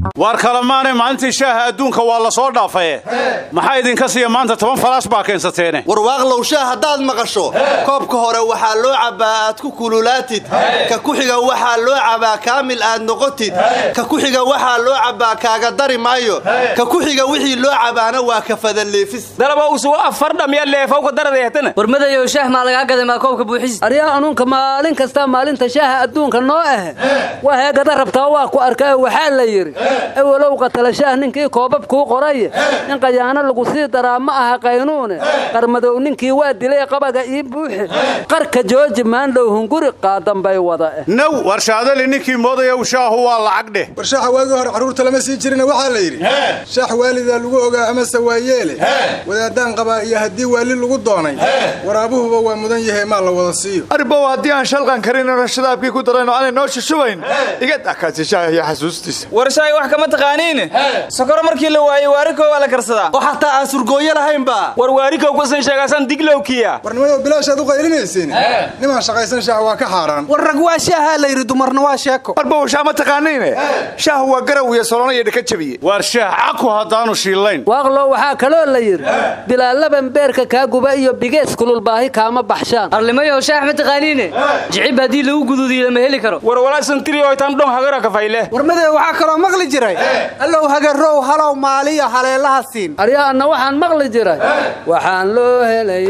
waar kalemaanay maalintii shaaha adduunka waa la soo dhaafaye maxaa idinka siiya maanta toban falaash baa keensateene warwaaqlow shaah haddaad maqasho koobka hore waxaa loo cabbaa aad ku kululaatid ka ku xiga waxaa loo cabbaa kaamil aad noqotid ka ku xiga waxaa loo cabbaa kaaga dari maayo ka ku xiga wixii loo cabbaana waa kafadaleefis dalaba usugo afar dhamiya leefowka daradeetana warmadayow shaah maa lagaa gaday maa koobka buuxis aryaa anuunka maalin kasta maalinta shaaha adduunka noo ah waa heegada rabtaa waa ku arkaa waxaa la yidhi ewalow qatala shaah ninkii koobab kuu qoray in qayaano lagu sii daraa ma aha qaynuune qarmadow ninkii waa dilay qabaga ii buuxi qarka jooji maandhow hunguri qaadambay wada eh naw warshaadali ninkii moodayow shaahu waa lacag dheh war shaaxa waagii hore carruurta lama sii jirina waxaa la yidhi shaax waalidaa lagu ogaa amase waa yeele wadaadaan qabaa iyo haddii waali lagu doonay waraabuhuba waa mudan yahay maa la wada siiyo arbow haddii aan shalqan karinno shadaabkii ku darayno aanay noo shushubayn iga dakaasi shaaha iyo xasuustiisa warshaay wax kama taqaaniin sokoro markii la waayey waarikow waa la karsadaa oo xataa aan surgooyo lahaynba war waarikow kusan sheegaasan diglowkiya warnimadow bilaashaad u qaylinaysiin nimaan shaqaysan shaax waa ka xaaraan war rag waa shaahaa la yidhi dumarna waa sheeko arbow shaah ma taqaaniine shaah waa garaw iyo solona iyo dhaka jabiye waar shaah caku haddaanu shiillayn waaqlo waxaa kaloo la yidhi bilaallaban beerka kaa guba iyo bigees kululbaahi kaama baxshaan arlimayow shaah ma taqaaniine jicib haddii lagu guduudiyo lama heli karo war walaasan tiriyoytan dhon hagara kafayle warmadee waxaa kaloo maqli jiray allow hagarow halow maaliyo haleelaha siin aryaa anna waxaan maqli jiray waxaan loo helay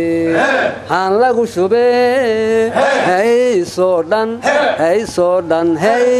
haan lagu shubee haysoo dhan haysoo dhan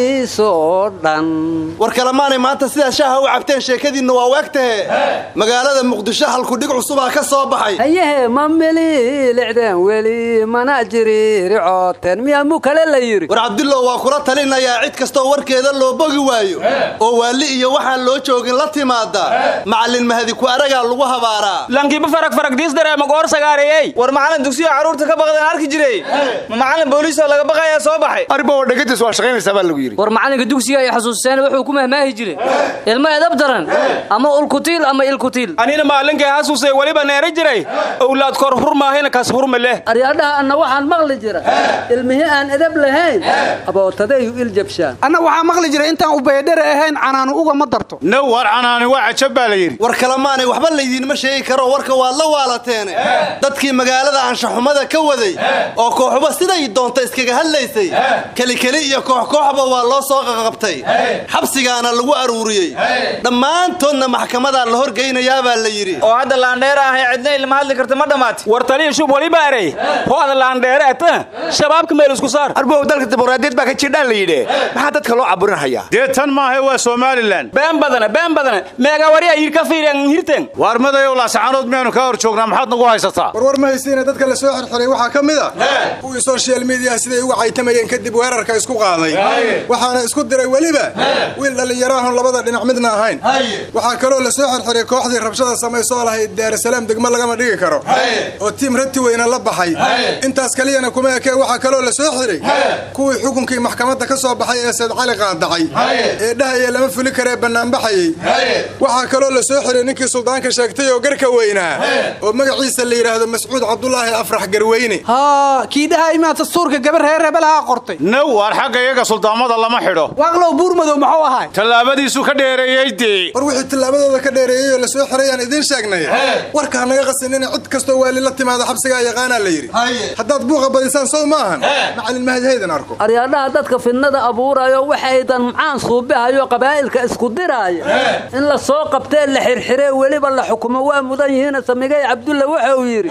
haysoo dhan war kalemaanay maanta sidaa shaaha u cabteen sheekadiinna waa waagtahe magaalada muqdisho halkudhig cusubaa ka soo baxay hayehe ma mililicdeen weli mana jiriiricooteen miyaa mu kale la yidhi war cabdullow waa kula talinayaa cid kastoo warkeeda loo bogi waayo oo waali iyo waxaan loo joogin la timaada macallin mahadi ku aragaa lagu habaaraa lankiiba farag faragdiis dareema goor sagaareeyey war macallin dugsiyo carruurta ka baqdeen arki jiray ma macallin booliisoo laga baqayaa soo baxay arbow dhegadiis waa shaqaynaysaa baa lagu yidhi war macallinka dugsiga ay xasuusteen wuxuu ku mahmaahi jiray ilmo edab daran ama ulkutiil ama ilkutiil anina maalinkay xasuusay weliba neera jiray owlaad kor hurmaahina kas hurma leh aryaadhaha anna waxaan maqli jira ilmihii aan edab lahayn abootadayu iljabshaan anna waxaa maqli jiray intaan ubaydhere ahayn canaanu uga ma darto naw war canaani waa cajab baa la yidhi war kalemaanay waxba laydiinma sheegi karo warka waad la waalateene dadkii magaalada anshaxumada ka waday oo kooxuba siday doonta iskaga hadlaysay kelikeli iyo kooxkooxba waa loo soo qaqabtay xabsigaana lagu aruuriyey dhammaantoodna maxkamadaa la horgeynayaa baa la yidhi oo hadda laandheera ahay cidna ilma hadli karta ma dhammaati war taliya shub weliba erey hoada laandheere ata shabaabka meel isku saar arbow dalka dimuqraadiyad baa ka jirdhaan la yidhi maxaa dadka loo caburinhayaa dee tan maahe waa somalilan been badana been badana meega wariya yir ka fiiriyan hirteen waar madayow laasacanood miyaanu kaa hor joognaa maxaad nagu haysataa warwar ma haysiina dadka la soo xirxiray waxaa ka mid a kuwii social mediyaha siday uga caytamayeen kadib weerarka isku qaaday waxaana isku diray weliba wiil dhallinyaraahun labada dhinac midna ahayn waxaa kaloo la soo xirxiray kooxdii rabshada samaysoo lahayd daarasalaam degmo lagama dhigi karo oo tiim rati weyna la baxay intaas kaliyana kuma ekee waxaa kaloo la soo xiray kuwii xukunkii maxkamadda ka soo baxay ee sayd cali qaadacay ee dhahaya lama fuli karee bannaanbaxayey waxaa kaloo la soo xiray ninkii suldaanka sheegtay oo garka weynaa oo magaciisa la yidhaahdo mascuud cabdulaahi afrax garweyne haa kii dhaha imaad dastuurka gabar reer rebelahaa qortay naw waar xagga iyaga suldaamada lama xidho waaqlow buurmadow muxuu ahay tallaabadiisu ka dheereeyey dee war wixii tillaabadooda ka dheereeyey oo la soo xiray aan idiin sheegnay warka ha naga qasinina cid kastoo waali la timaada xabsigaa yaqaanaa la yidhi haddaad buuqa badisaan sow maahan macallin mahadhaydan arko aryaadhaha dadka fidnada abuurayo waxaydan macaan suubihayo qabaa'ilka isku diraaya in la soo qabtee la xirxiree weliba la xukumo waa mudan yihiina samigay cabdulla waxa uu yidhi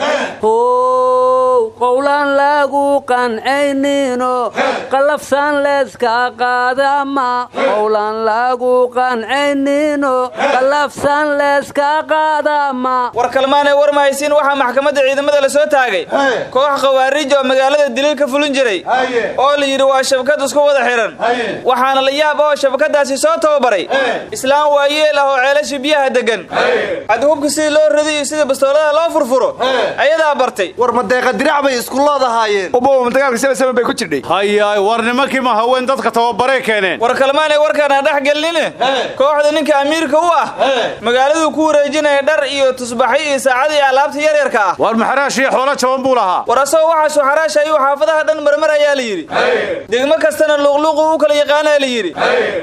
how qowlaan lagu qancayniino qalafsaan leeska qaadama qowlaan lagu qancayniino qalafsaan leeska qaadama war kalmaanay war mahaysiin waxaa maxkamadda ciidamada la soo taagay koox khawaarij oo magaalada daliil ka fulin jiray oo la yidhi waa shabakad isku wada xihan waxaana la yaab oo shabakadaasi soo tababaray islaam waayeel ah oo ceelasha biyaha degan cadhubka sidii loo rado iyo sida bastoolada loo furfuro ayadaa bartay war madeeqa dirac bay isku loodahaayeen ubow dagaalka saba bay ku jirdhay hayaay war nimankii ma haween dadka tababaray keeneen war kalmaanay warkaana dhex gelnine kooxda ninka amiirka u ah magaaladuu ku wareejinaya dhar iyo tusbaxyo iyo saacada iyo alaabta yaryarka ah waar maxaraash iyo xoolo jaban buu lahaa war asagoo waxaasuu xaraash ayuu xaafadaha dhan marmar ayaa la yidhi degmo kastana luuqluuqu u kala yaqaanaa la yidhi kadibna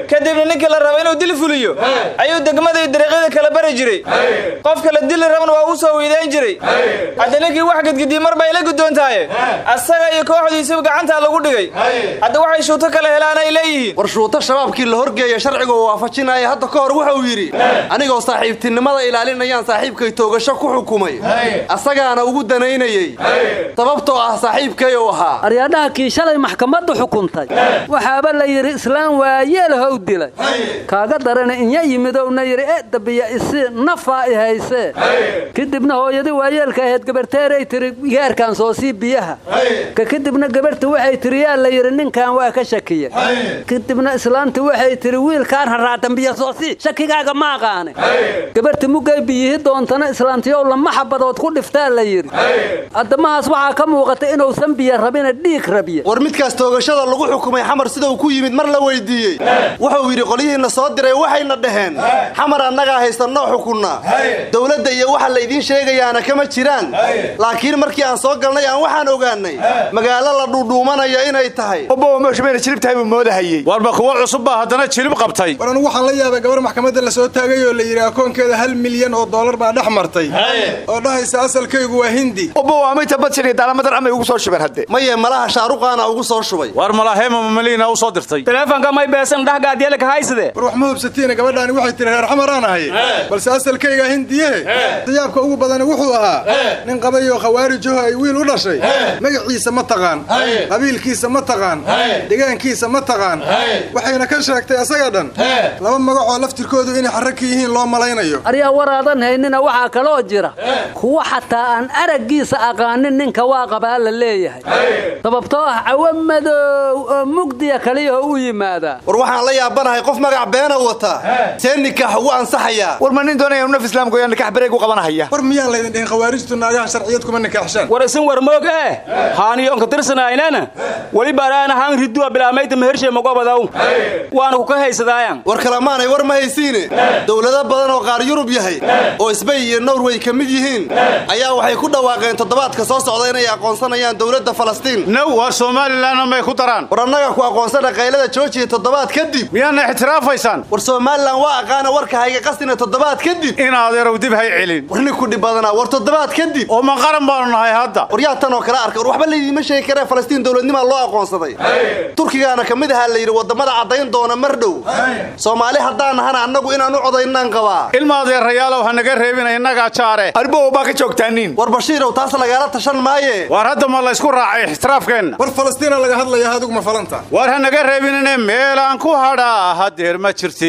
yidhi ninkii la raba inuu dil fuliyo ayuu degmada iyo dariiqyada kala bari jiray qofka la dili rabana waa u soo weydayn jiray hadda ninkii wax gedgediye mar bay la guddoontahaye asaga iyo kooxdiisiba gacantaa lagu dhigay hadda waxay shuuto kale helaan ay leeyihiin war shuuto shabaabkii la horgeeya sharciga uu waafajinaya hadda ka hor wuxuu yidhi anigoo saaxiibtinimada ilaalinayaan saaxiibkay toogasho ku xukumay asagaana ugu danaynayey sababtoo ah saaxiibkay uu ahaa aryadhaha kii shalay maxkamaddu xukuntay waxaaba la yidhi islaam waayeelhow dilay kaaga darana inya yimidowna yidhi e dabiya isi nafaa i haysee kadibna hooyadii waayeelka ahayd gabarteeray tiri gaarkan soo sii biyaha ka kadibna gabarhti waxay tiri yaa la yidhi ninkan waa ka shakiye kadibna islaamti waxay tiri wiilkaan harraatan biyo soo sii shakigaaga ma aqaane gabarhti muggay biyihi doontana islaamtiyow lama xabadood ku dhiftaa la yidhi addamahaas waxaa ka muuqata inuusan biyo rabina dhiig rabiye war midkaas toogashada lagu xukumay xamar sida uu ku yimid mar la weydiiyey wuxuu yidhi qolyihiinna soo diray waxayna dhaheen xamar annagaa haysannoo xukunnaa dowladda iyo waxa laydiin sheegayaana kama jiraan laakiin markii aan soo galnay aan waxaan ogaannay magaalo la dhuudhuumanaya inay tahay obowa meeshumayna jilib tahay buu moodahayey warba kuwo cusub baa haddana jilib qabtay war anugu waxaan la yaabay gabar maxkamadda la soo taagay oo la yidhi akoonkeeda hal milyan oo dollar baa dhex martay oo dhahaysa asalkaygu waa hindi obowa amayta badshir iyo daalamadan amay ugu soo shubeen hadde maye malaha shaaruqaana ugu soo shubay war malaheema mamaliina u soo dirtay teleefonka may beesan dhahgaadyeelka hayside war wax ma hubsatiina gabadhaani waxay tiri reer xamaraan ahay balse asalkayga hindiyehe siyaabka ugu badani wuxuu ahaa nin qabayoo khawaarijaho ay wiil u dhashay magaciisa ma taqaan qabiilkiisa ma taqaan degaankiisa ma taqaan waxayna ka sheegtay asaga dhan laba magacoo laftirkoodu inay xarraka yihiin loo malaynayo aryaa waraadan haynina waxaa kaloo jira kuwa xataa aan araggiisa aqaanin ninka waa qabaa la leeyahay sababtoo ah cawo madow oo mugdiya kaliyaho u yimaadaa war waxaan la yaabanahay qof magac beena wata see nikaax ugu ansaxayaa war ma nin doonaya naf islaamka yaa nikax bareeg u qabanahaya war miyaan laydin dhihin khawaarijtu naagaha sharciyad kuma nikaaxshaan war isin war moog eh haaniyoonka tirsanaynana weli baaraana haan riduwa bilaamayta mehershe magobadaw waana kuka haysadaayan war kalamaanay war ma haysiine dowlado badan oo qaar yurub yahay oo isbay iyo norway ka mid yihiin ayaa waxay ku dhawaaqeen toddobaadka soo socda inay aqoonsanayaan dowladda falastiin now waa somalilanna may ku daraan war annaga ku aqoonsana qaylada joojiya toddobaad kadib miyaadna ixtiraafaysaan war somalilan waa aqaana warka hayga qastina toddobaad kadib in adeerow dib hay celin war nin ku dhib badanaa war toddobaad kadib oo ma qaran baanu nahay hadda war yaa tan oo kale arka war waxba laydiima sheegi karee falastiin dowladnimaa loo aqoonsaday turkigaana ka mid ahaa la yidhi waddamada caddayn doona mar dhow soomaali haddaan nahana annagu inaan u codaynaan qabaa ilma adeerayaalow ha naga reebina innagaa jaare arbowa baa ka joogtaaniin war bashiirow taas lagaala tashan maaye waar hadda ma laysku raacay ixtiraafkeenna war falastiina laga hadlaya adigu ma falanta waar ha naga reebinine meelaan ku hadhaa hadeer ma jirti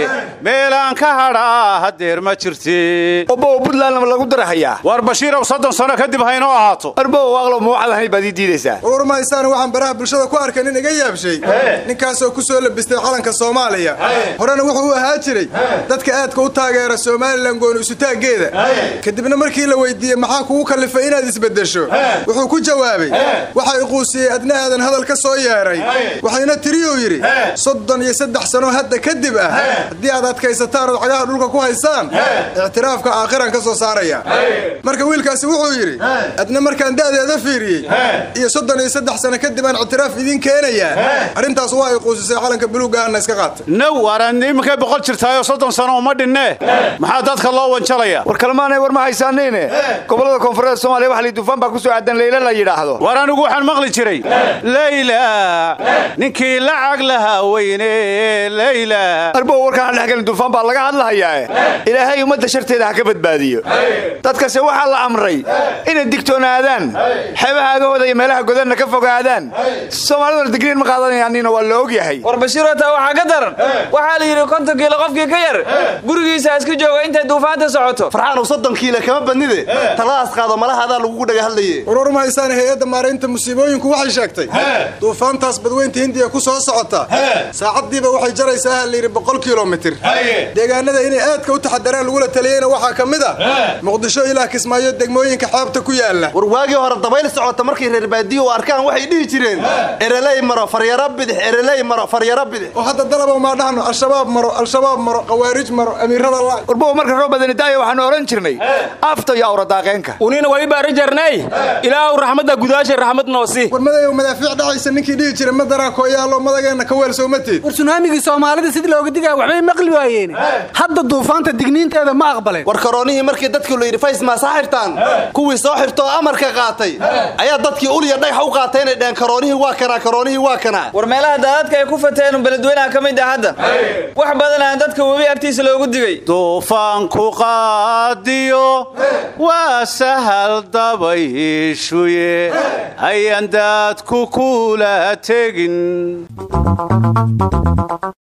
meelaan ka hadhaa hadeer ma jirti obowa buntlandna lagu darahayaa waar bashiirow soddon sano kadib haynoo ahaato arbowa waaqlo muucadahay baad ii diidaysaa war mahaysaana waxaan baraha bulshada ku arkay nin iga yaabshay ninkaasoo ku soo labistay calanka soomaaliya horena wuxuu u ahaa jiray dadka aadka u taageera somalilan gooni isutaaggeeda kadibna markii la weydiiyey maxaa kugu kallifay inaad isbeddesho wuxuu ku jawaabay waxa iquusiyey adna aadan hadal ka soo yeedhay waxayna tiriyuu yidhi soddon iyo saddex sano hadda kadib ah haddii aad adkaysataan ood cagaha dhulka ku haysaan ictiraafka aakhiran ka soo saaraya marka wiilkaasi wuxuu yidhi adna markaan da'deeda fiiriyey iyo soddon iyo saddex sano kadib aan ictiraaf idiin keenayaa arrintaas waa iquusisay calanka buluugga ahna iska qaatay now waaraan iminkay boqol jirtaayoo soddon sano uma dhinne maxaa dadka loo wanjalaya war kalmaanay war ma haysaaniine gobollada koonfureed soomaaliya wax lii dufaan baa ku soo aadan leyla la yidhaahdo war anigu waxaan maqli jiray leyla ninkii lacag lahaa weyne leyla arbow warkaan dhexgelin dufaan baa laga hadlahayaa ilaahay ummadda sharteeda ha ka badbaadiyo dadkase waxaa la amray inay digtoonaadaan xeebaha agahooda iyo meelaha godanna ka fogaadaan soomaaliduna digriin ma qaadanayaanina waa la og yahay war bashiiroo taa waxaa ka daran waxaa la yidhi konton kiilo qofkii ka yar gurigiisa iska jooga intay duufaanta socoto farxaanow soddon kiila kama badnide taladaas qaado malahadaa lagugu dhaga hadlaye war war mahaysaana hay-adda maaraynta musiibooyinku waxay sheegtay duufaantaas badweynta hindiya ku soo socota saacaddiiba waxay jaraysaa ha layidhi boqol kilomitir deegaanada inay aadka u taxadaraan lagula taliyeyna waxaa ka mid ah muqdisho ilaa kismaayo degmooyinka xeebta ku yaalla war waagii hore dabayl socota markay reer baadiyo u arkaan waxay dhihi jireen ereley maro faryaro bidix ereley maro faryaro bidix oo hadda dalaba maa dhahno al-shabaab maro al-shabaab maro khawaarij maro amiirada la warbowa marka roo badani daayo waxaanu odhan jirnay afta iyo awradaaqeenka unina wali baari jarnay ilaahu raxmadda gudaasha raxmad noosi war madayow madaafiic dhacaysa ninkii dhihi jira madaraa kooyaalo madageenna ka weelsowmateed war sunaamigii soomaalida sidii looga digaya waxbay maqli waayeen hadda duufaanta digniinteeda ma aqbaleen war karoonihii markii dadkii la yidhi fays maasa xirtaan kuwii soo xirtoo amarka qaatay ayaa dadkii uliya dhagax u qaatay inay dheheen karoonihii waa kanaa karoonihii waa kanaa war meelaha daadadka ay ku fateen beledweynaha ka mid ah hadda wax badan aan dadka webi agtiisa loogu digay duufaanku qaadiyo waa sahal dabayshuye ayaan daadku kula tegin